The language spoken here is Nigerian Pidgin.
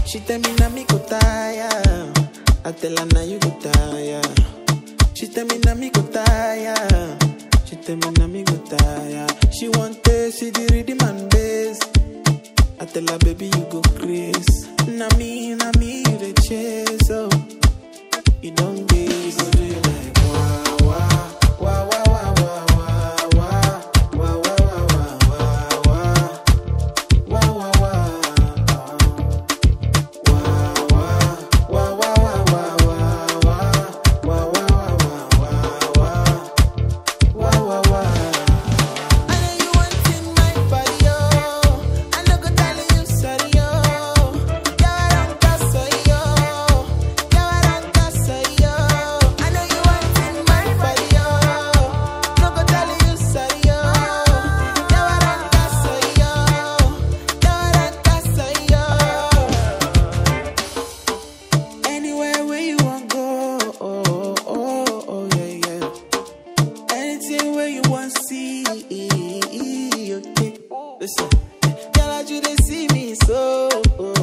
She tell me na me go tire. I tell her now you go tire. She tell me na me go tire. She tell me na me go tire. She want to see the rhythm and bass. I tell her baby you go craze. Na me, na me you the chase oh. You don't gaze, you go do you like wah wah wah wah wah wah wah wah wah wah wah wah wah wah wah wah wah. Anywhere where you want go, oh, oh, oh, yeah, yeah. Anything where you want see, okay. Listen, girl, I you they see me so, oh,